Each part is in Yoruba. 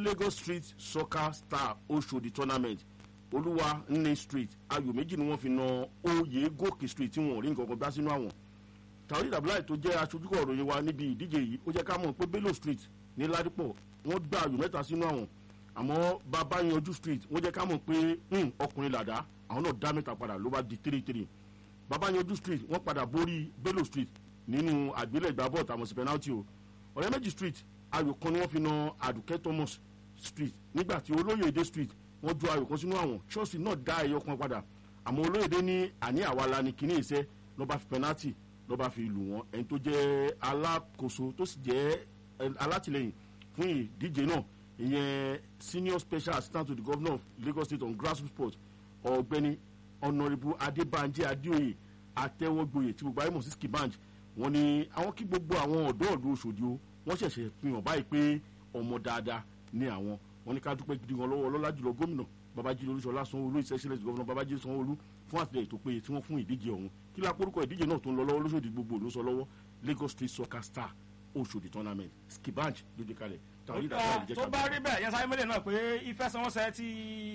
lagos street soccer star oṣòdì tournament olúwa nne street ayò méjì ni wọ́n fi na oyè gòkè street tí wọ́n ò rí nǹkan kan gbá sínú àwọn tàwọn ìdàbíláì tó jẹ́ aṣojúkọ̀ òròyìn wa níbi ìdíje yìí ó jẹ́ ká mọ̀ pé bello street ní ládìpọ̀ wọ́n gbá ayò mẹ́ta sínú àwọn àmọ́ bàbá yanjú street wọ́n jẹ́ ká mọ̀ pé hmm, ọkùnrin làdá àwọn náà dá mẹ́ta padà ló bá di three three bàbá yanjú street wọ́n padà borí bello street nínú àgbélẹ̀gbá bọ́ọ̀tù àmọ̀ sí penalty o ọ̀rẹ́ méjì street ayò kan ni wọ́n fi na àdùkẹ́ thomas street nígbà tí olóyèdè street wọ́n ju ayò kan sínú àwọn chelsea náà dá ẹyọ kan padà àmọ́ olóyèdè ní àní àwa la ni kíní ìṣe ló bá fi penalty ló bá fi lù wọ́n ẹni tó jẹ́ alákòóso tó sì jẹ́ ẹ, alátìlẹyìn fún ìdíje náà ìyẹn senior special assistant to the governor of lagos state on grassroots sport ọ̀gbẹ́ni honourable adébánjẹ adéoyè àtẹwọgboyè tí gbogbo ayé mọ̀ sí skibanj wọ́n ní àwọn kí gbogbo àwọn ọ̀dọ́ ọ̀dọ́ òṣòdì o wọ́n ṣẹ̀ṣẹ̀ fi hàn báyìí pé ọmọ dáadáa ní àwọn wọ́n ní ká dúpẹ́ gidi wọn lọ́wọ́ ọlọ́lá jùlọ gómìnà babájídé olúṣọlá sanwóolu ìṣẹ́sílẹ̀ gọ́vnà babájídé sanwóolu fún àtìlẹyìn tó péye tí wọ́n fún ìdíje ọ̀hún kí la porúkọ ìdíje náà tó ń lọ lọ́wọ́ lóṣòdì gbogbo ló sọ lọ́wọ́ lagos street soccer star oṣòdì tournament skibanj lóde kalẹ̀ tàwọn ìdàgbà ìjẹ́ tó bá rí bẹ́ẹ̀ yẹn sáré mẹ́lẹ̀ náà pé ìfẹsẹ̀wọnsẹ̀ ti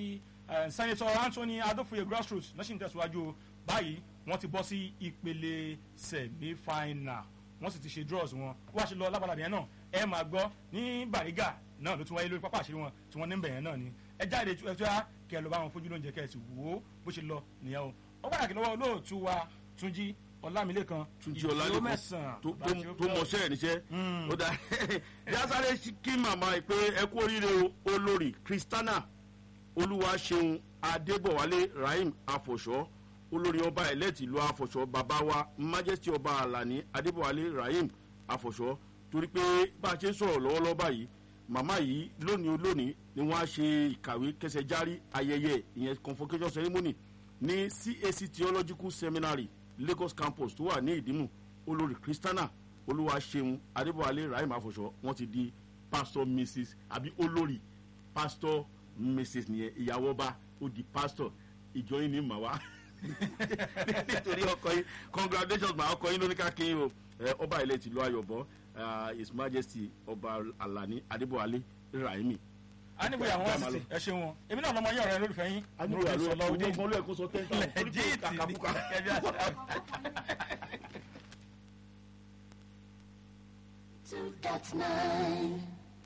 eh, senator anthony adófòye grassroots náà sì ń tẹ̀síwájú o. báyìí wọ́n ti bọ́ sí ìpele semi-final wọ́n sì ti ṣe draws wọn wọ́n á ṣe lọ lábàlá yẹn náà ẹ máa gbọ́ ní bàrígà náà ló tún wáyé lórí pápá àṣírí wọn tí wọ́n ní bẹ̀yẹn náà ni ẹ jáde ẹ tó yá kẹ ẹ lọ bá wọn fojú lóúnjẹ kẹ ẹ sì wò ó bó ṣe lọ nìyẹn o ó pàtàkì lọ́wọ́ olóòtú wa túnjí ọlámilékan túnjí ìdúró ọlálẹ́kọ̀ọ́ mẹ́sàn-án tó bá tó- ti ó tó gbọ́. mọṣẹ́ ẹ̀ níṣẹ́ Mm. ó dá yásáré kí màmá ẹ pé ẹ kú oríire o olórí kristana olúwaṣeun adébọ̀wálé rahim afọ̀ṣọ́ olórí ọba ẹlẹ́tì ìlú afọ̀ṣọ́ bàbá wa majesty ọba alani adébọ̀wálé rahim afọ̀ṣọ́ torí pé bá a ṣe ń sọ̀rọ̀ lọ́wọ́lọ́wọ́ báyìí màmá yìí lónìí olónìí ni wọ́n á ṣe ìkàwé kẹsẹ̀ járí ayẹyẹ ìyẹn convocation ceremony ní cac theological seminary lagos campus tó wà ní ìdímù olórí kristana olúwaṣeun adébọ̀wálé rahim afọ̀ṣọ́ wọ́n ti di pastor mrs àbí olórí pastor mrs nìyẹn ìyàwó ọba ó di pastor ìjọ yín ní màwá nítorí ọkọ yín congratulations ma ọkọ yín ló ní ká kí yín o ẹ, ọba ilẹ̀ tìlú ayọ̀bọ ah, his majesty ọba alani adébọ̀wálé rahimi. anigboya wọn sì ti ẹ ṣeun wọn èmi náà lọmọ yẹ ọrẹ lólùfẹ́ yín anigboya ló sọlọ òde ọgbọ́n ló ẹ̀kọ́ sọ ten thousand torí pé lẹjíìtì ní kàkàbùkà. ẹbí àṣà. Two dot nine.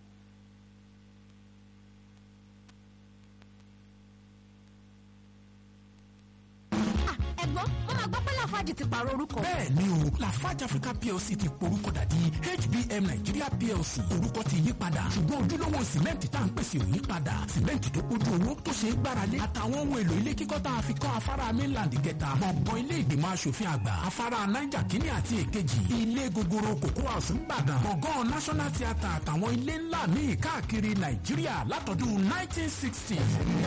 ẹ̀gbọ́n wọ́n máa gbọ́ pé láfáàjì ti pààrọ̀ orúkọ. bẹ́ẹ̀ ni o lafarge africa plc ti porúkọ dàdí hbm nigeria plc orúkọ ti yí padà ṣùgbọ́n ojúlówó sìmẹ́ǹtì tá à ń pèsè ò yí padà sìmẹ́ǹtì tó kójú owó tó ṣe é gbáralé àtàwọn ohun èlò ilé kíkọ́ tá a fi kọ́ afárá mainland gẹ̀ta gbọ̀ngàn ilé ìgbìmọ̀ asòfin àgbà afárá niger kínní àti èkejì ilé gogoro cocoa house ńbàdàn gbọ̀ngàn national theatre àtàwọn ilé ńlá míì káàkiri nàìjíríà látọdún 1960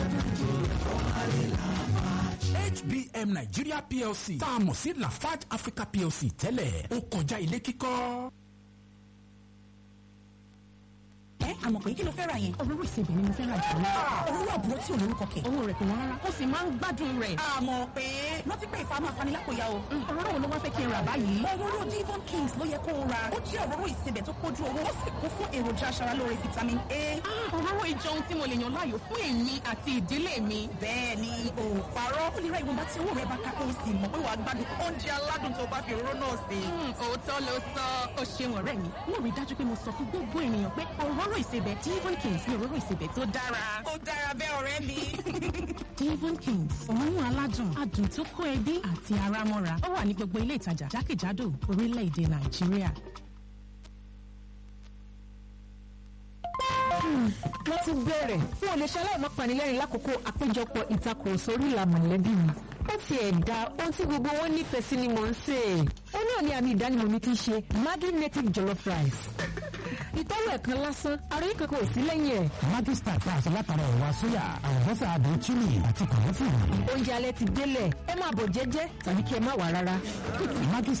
hbm nigeria plc tá a mọ̀ sí lafarge africa plc tẹ́lẹ̀ ó kọjá ilé kíkọ́. ẹ àmọ̀ pé kí ló fẹ́ ra yẹn. òróró ìsebẹ̀ ni mo fẹ́ ra jù lọ. òróró àbúrò tí ò lórúkọ kẹ̀. owó rẹ̀ kò wọ́n rárá. ó sì máa ń gbádùn rẹ̀. àmọ̀ pé rántí pé ìfà máa fani lápòyà o. òróró wo ló wá fẹ́ kí n rà báyìí. òróró divon kings ló yẹ kó o ra. ó jẹ́ òróró ìsebẹ̀ tó kójú owó. ó sì kún fún èròjà aṣaralóore vitamin a. òróró ìjọ ohun tí mo lè yàn láàyò fún èmi àti ìdílé mi. bẹ́ẹ̀ ni o ò parọ́. ó lè ra ìwọ̀nba tí owó rẹ̀ bá ká kó o sì mọ̀ pé wàá gbádùn oúnjẹ aládùn tó bá fi òróró náà sí. òótọ́ ló sọ. ó ṣeun ọ̀rẹ́ mi. mo rí i dájú pé mo sọ fún gbogbo ènìyàn pé òróró ìsebẹ̀ divon kings ni òróró ìsebẹ̀ tó dára. ó dára bẹ́ẹ̀ ọ̀rẹ́ mi. divon kings òórùn aládùn adùn tó kó ẹbí àti ara mọ́ra ó wà ní gbogbo ilé ìtajà jákèjádò orílẹ̀-èdè nàìjíríà. wọ́n ti bẹ̀rẹ̀ fún olùṣẹ́ aláìmọ́ panilẹ́rìn lákòókò àpéjọpọ̀ ìtakùrọ̀sọ orí ìlà mọ̀lẹ́bí mi. ó ti ẹ̀dá ohun tí gbogbo wọn nífẹ̀ẹ́ sí ni mò ń sè é. ó náà ní àmì ìdánimọ̀ mi ti ṣe maggi native jollof rice. ìtọ́wò ẹ̀kan lásán àròyé kankan ò sí lẹ́yìn ẹ̀. maggi star tá a sọ látara ẹ̀wà sóyà àlùbọ́sà àdó chili àti kànáfùrù. oúnjẹ alẹ́ ti délẹ̀ ẹ máa bọ̀ jẹ́jẹ́ tàbí kí ẹ má wà rárá. maggi